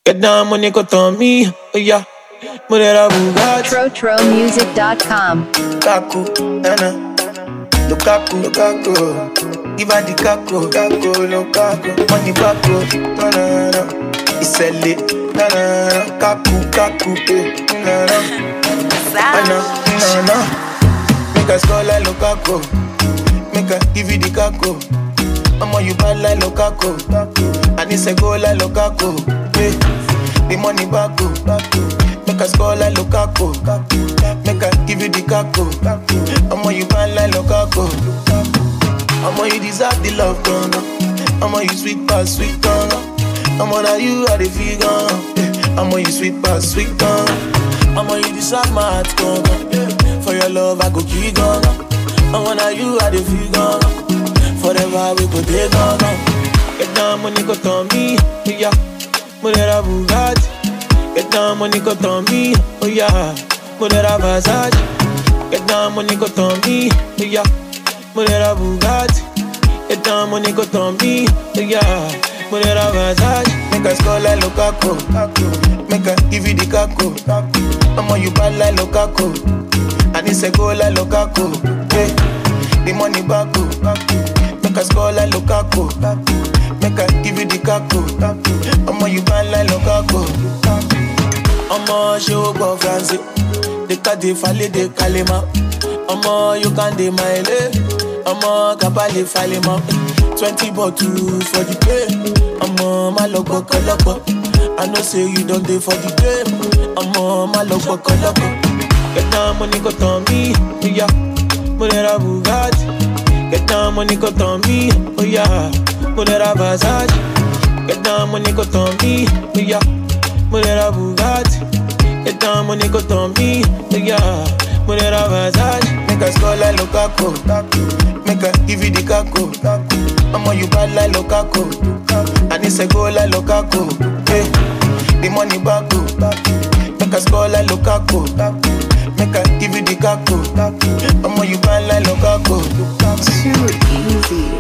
Get down money got on me, oh yeah. Murder Bugatti, TroTroMusic.com. Kaku, Nana. Lukaku, Lukaku. Give her the Kaku, Kaku, Lukaku. Money Baku, na na na. It's a lit, na na na. Kaku, Kaku, eh, na na. Na na na. Make a score like Lukaku. Make a give you the Kaku. Mama, you bad like Lukaku. And it's a goal like Lukaku. Yeah. The money back go. Make a score like Lukaku. Make a give you the Kaku. Mama, you bad like Lukaku. Mama, you deserve the love, gonna. Mama, you sweet past sweet gonna. Mama, now you are the figure. Mama, you sweet past sweet gonna. Mama, you deserve my heart, gonna. For your love, I go keep gonna. Mama, now you are the figure. Forever we go take on. Get down, money got on me, yeah. Murder Bugatti. Get down, money got on me, oh yeah. Murder Versace. Get down, money got on me, oh yeah. Murder Bugatti. Get down, money got on me, oh yeah. Murder Versace. Make a score like Lukaku. Make a give you the Kaku. Mama, you bad like Lukaku. And it's a goal like Lukaku. Yeah. The money back go. Make a score like Lukaku. Make a give you the Kaku. Mama, you bad like Lukaku. Ọmọ ṣé o gbọ́ France? They cut the fale de kalema. Ọmọ you can dey my lay. Ọmọ kabale fale mọ. Twenty bottle for the day. Ọmọ má lọ gbọ́kọ̀ lọ́kọ̀. I know say you don dey for the game. Ọmọ má lọ gbọ́kọ̀ lọ́kọ̀. Get down money go turn me, oh yeah. Murder Bugatti. Get down money go turn me, oh yeah. Murder Versace. Get down money go turn me, oh yeah. Murder Bugatti. Get down money go turn me, oh yeah. Murder Versace. Make a score like Lukaku. Make a give you the Kaku. Mama, you bad like Lukaku. And it's a goal like Lukaku. Yeah. The money back go. Make a score like Lukaku. Make a give you the Kaku. Mama, you bad like Lukaku. Too easy.